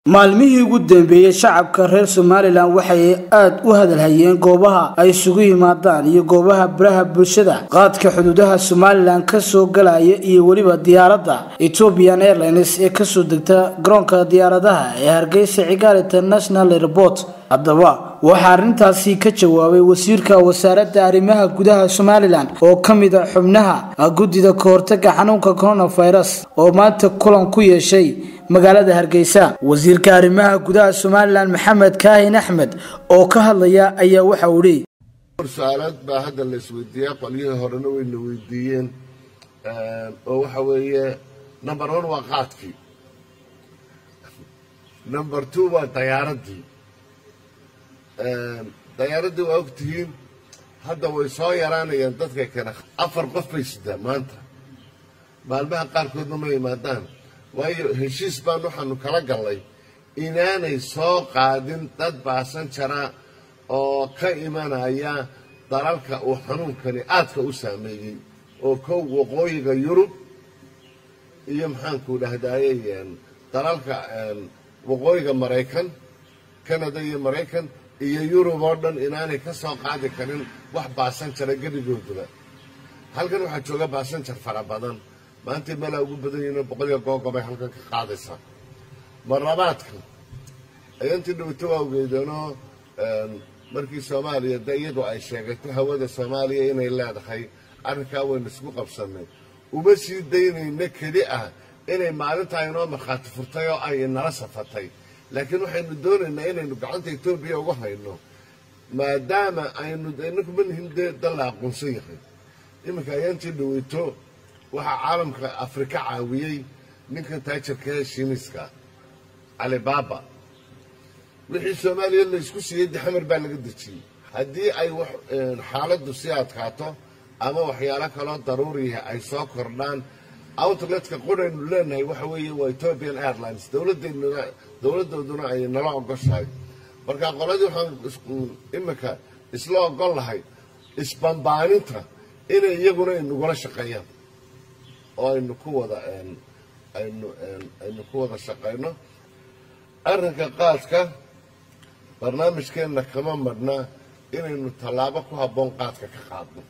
maalmihii ugu dambeeyey shacabka reer somalilan waxay aada u hadalhayeen goobaha ay isugu yimaadaan iyo goobaha baraha bulshada qaadka xuduudaha somalilan kasoo galaya iyo weliba diyaaradda ethiopian airlines ee kasoo degta garoonka diyaaradaha ee hargeysa cigaal international airport haddaba waxaa arrintaasi ka jawaabay wasiirka wasaaradda arrimaha gudaha somalilan oo ka mid a xubnaha guddida kahortaga xanuunka coronavirus oo maanta kulan ku yeeshay magaalada hargeysa wasiirka arrimaha gudaha somalilan maxamed kaahin axmed oo ka hadlaya ayaa waxa uu leeyay su-aalaad baa hadda la isweydiiyaa qolyihii horena wayna weydiiyeen oo waxa weeye number one waa qaadkii number two waa dayaaradii dayaaradii waa ogtihiin hadda way soo yaraanayaan dadka kale afar qof bay sidaa maanta maalmaha qaarkoodna ma yimaadaan waayo heshiis baan waxaanu kala gallay inaanay soo qaadin dad baasan jara oo ka imanaya dalalka uu xanuunkani aadka u saameeyey oo kow waqooyiga yurub iyo maxaanku dhahdaye dalalka waqooyiga maraykan canada iyo maraykan iyo yurub oo dhan inaanay ka soo qaadi karin wax baasan jara gebigoodaba halkan waxaa jooga baasanjar fara badan maantay meelaa ugu badan yihiin boqoliyo googobay halkan ka qaadaysaa marlabaadka ayantii dhawto waa ogeydeenoo markii soomaaliya de iyadu ay sheegato hawada soomaaliya inay leedahay arrinkaa waynu isku qabsannay uma sii daynayna keli ah inay maalintaa inoo markhaati furtay oo ay inala safatay laakiin waxaynu doonaynaa inaynu gacanta etoobiya ugu hayno maadaama aynu inaku manihin dee dal la aqoonsan yahay iminka ayaantii dhaweyto waxaa caalamka afrika caawiyey ninkan taajirka ee shiiniska calibaaba wixii soomaaliya la isku siiyey dixamar baa laga dejiyey haddii ay xaaladdu sii adkaato ama waxyaalo kaloo daruuriya ay soo kordhaan outletka quraynu leenahay waxa weeye waa ethiopian airlines dowladeennuna dowladdooduna ay nala ogoshahay marka qoladii waxaan iminka isla ogol lahay isbambaaninta inay iyaguna inagula shaqeeyaan oo aynu ku wada aynu aynu ku wada shaqayno arrinka qaadka barnaamijkeenna kama madhnaa inaynu tallaabo ku habboon qaadka ka qaadno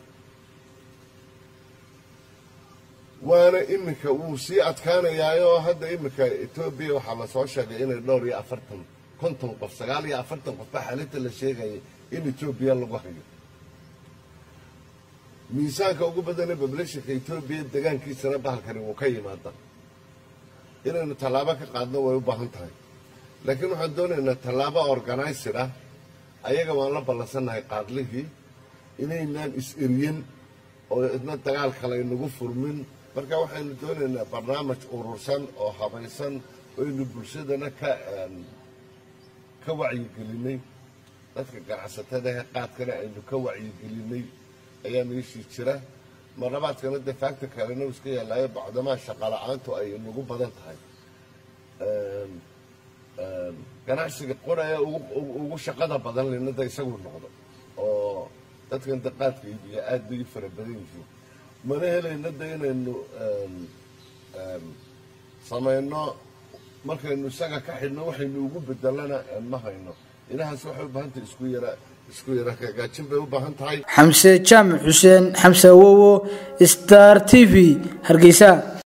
waana iminka wuu sii adkaanayaa oo hadda iminka etoobiya waxaa lasoo sheegay inay dhowr iyo afartan konton qof sagaal iyo afartan qof baa xalinta la sheegayay in etoobiya lagu hayo miisaanka ugu badane bablashinka etoobiya degaankiisana bahalkani wuu ka yimaada inaynu tallaabo ka qaadno way u baahan tahay laakiin waxaan doonaynaa tallaabo organized ah ayaga waan la ballansannahay qaadlihii inaynaan is-eriyin oo idna dagaal kale inagu furmin marka waxaynu doonaynaa barnaamij urursan oo habaysan oynu bulshadana ka ka wacyigelinay dadka ganacsatadahe qaadkana aynu ka wacyigelinay ayaa meeshii jira marlabaadkana dee faagta kalena iska yaallaayo bacdamaa shaqala-aantu ay nagu badan tahay ganacsiga qoraya ugu shaqada badan linada isagu noqdo oo dadkan de qaadka iibiya aada bay u fara badan yihiin mana helayna de inaynu samayno markaynu isaga ka xidhno waxaynu ugu bedelana ma hayno ilahaas waxay u baahan tahay isku yara isku yara hagaajin bay u baahan tahay xamse jaamac xuseen xamse awowo star t v hargeysa